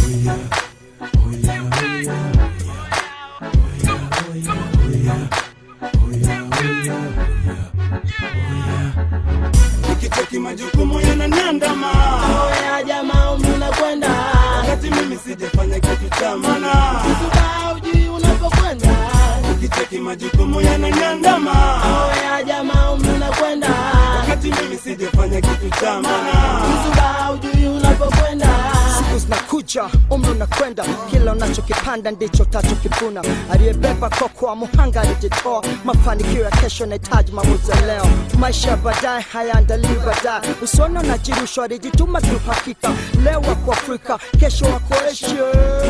nikicheki majukumu yananiandama Oya jamaa umri unakwenda wakati mimi sijafanya kitu cha maana Kisuba ujui unapokwenda nikicheki majukumu yananiandama Oya jamaa umri unakwenda wakati mimi sijafanya kitu cha maana Kisuba ujui unapokwenda siku zinakuja umri unakwenda kila unachokipanda ndicho utachokivuna aliyebeba koko wa muhanga alijitoa mafanikio ya kesho yanahitaji maamuzi ya leo maisha ya baadaye hayaandaliwi baadaye usione unajirushwa alijituma tu hakika leo wako afrika kesho wako asia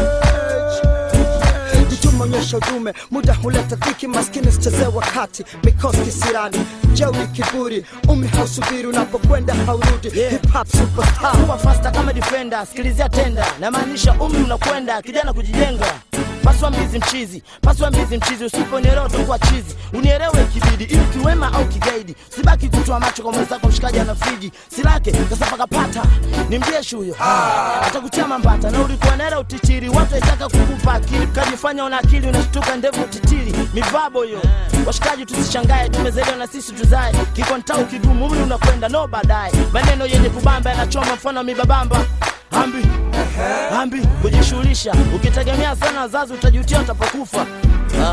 jituma onyesha udume muda huleta dhiki maskini sichezee wakati mikosi kisirani jeuri kiburi umri hausubiri unapokwenda haurudi hip hop superstar kuwa fasta kama defender sikilizia tenda namaanisha umri unakwenda kijana kujijenga paswa mbizi mchizi paswa mbizi mchizi usiponielewa utakuwa chizi unielewe kibidi ili kiwema au kigaidi sibaki kutoa macho kwa mwenzako mshikaji ana friji silake kasapakapata ni mjeshi huyo atakutia mambata na ulikuwa naela utichiri watu waitaka kukupa akili kajifanya una akili unashtuka ndevu utitiri mivabo hiyo washikaji tusishangae tumezelewa na sisi tuzae kikontau kigumu umri unakwenda no baadaye maneno yenye kubamba yanachoma mfano mibabamba ambi ambi kujishughulisha ukitegemea sana wazazi utajutia utapokufa ah.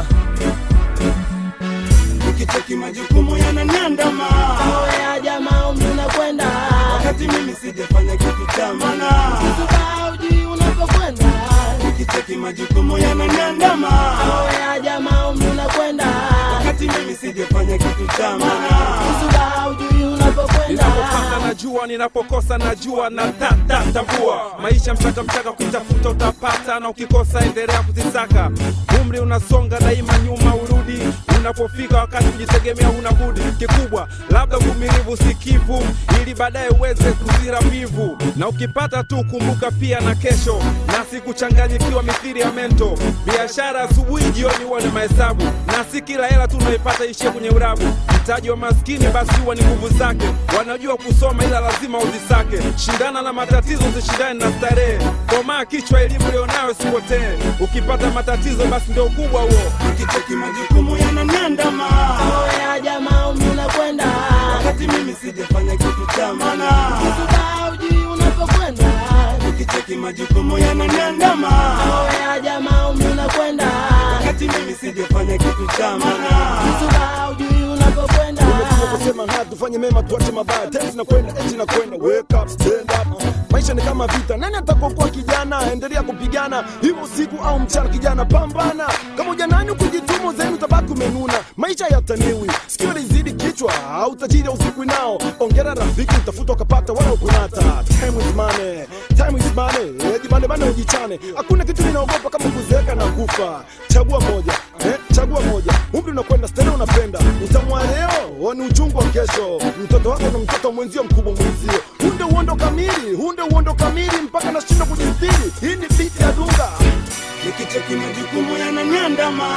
nikicheki majukumu yananiandama Oya jamaa umri unakwenda wakati mimi sijafanya kitu cha maana Kisuba ujui unapokwenda nikicheki majukumu yananiandama Oya jamaa umri unakwenda wakati mimi sijafanya kitu cha maana Kisuba ujui unapokwenda ninapopata najua ninapokosa najua na tata tambua maisha mchaka mchaka kutafuta utapata na ukikosa endelea kuzisaka umri unasonga daima nyuma urudi unapofika wakati kujitegemea una budi kikubwa labda uvumilivu sikivu ili baadaye uweze kuzira mbivu na ukipata tu kumbuka pia na kesho na sikuchanganyikiwa mithiri ya mento biashara asubuhi jioni huwa ni mahesabu na si kila hela tu unaipata ishie kwenye urabu mtaji wa maskini basi huwa ni nguvu zake wanajua kusoma ila lazima uzisake shindana na matatizo usishindane na starehe komaa kichwa elimu lionayo sipotee ukipata matatizo basi ndio ukubwa huo nikicheki majukumu yananiandama Oya jamaa umri unakwenda wakati mimi sijafanya kitu cha maana Kisuba ujui unapokwenda nikicheki majukumu yananiandama Oya jamaa umri unakwenda wakati mimi sijafanya kitu cha maana Kisuba ujui unapokwenda kusema na tufanye mema tuache mabaya tena tunakwenda eti nakwenda wake up stand up maisha ni kama vita nani atakokuwa kijana endelea kupigana hivyo siku au mchana kijana pambana kama ujanani kujitumu zenu utabaki umenuna maisha yataniwi sikio lizidi kichwa au tajiri usiku nao ongera rafiki utafuta ukapata wala ukunata time is money time is money Eh, jibane bane ujichane hakuna kitu ninaogopa kama kuzeeka na kufa chagua moja eh, chagua moja umri unakwenda stele unapenda utamwa leo ni uchungu wa kesho mtoto wako na mtoto mwenzio mkubwa mwenzio hunde uondo kamili hunde uondo kamili mpaka nashindwa kujistiri hii ni biti ya dunga nikicheki majukumu yananiandama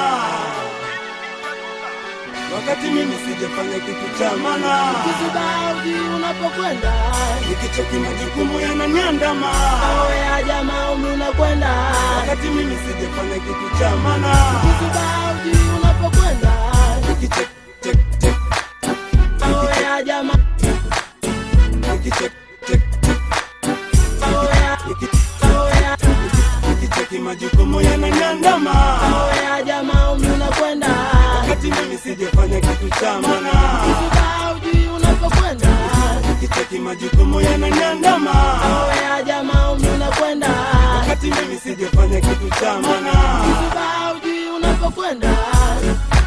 wakati mimi sijafanya kitu cha maana Kisuba ujui unapokwenda nikicheki majukumu yananiandama Oya jamaa umri unakwenda wakati mimi sijafanya kitu cha maana Kisuba ujui unapokwenda nikicheki cheki cheki Oya jamaa nikicheki cheki cheki Oya niki- Oya nikicheki majukumu yananiandama Oya jamaa umri unakwenda wakati mimi sijafanya kitu cha maana Kisuba ujui unapokwenda nikicheki majukumu yananiandama Oya jamaa umri unakwenda wakati mimi sijafanya kitu cha maana Kisuba ujui unapokwenda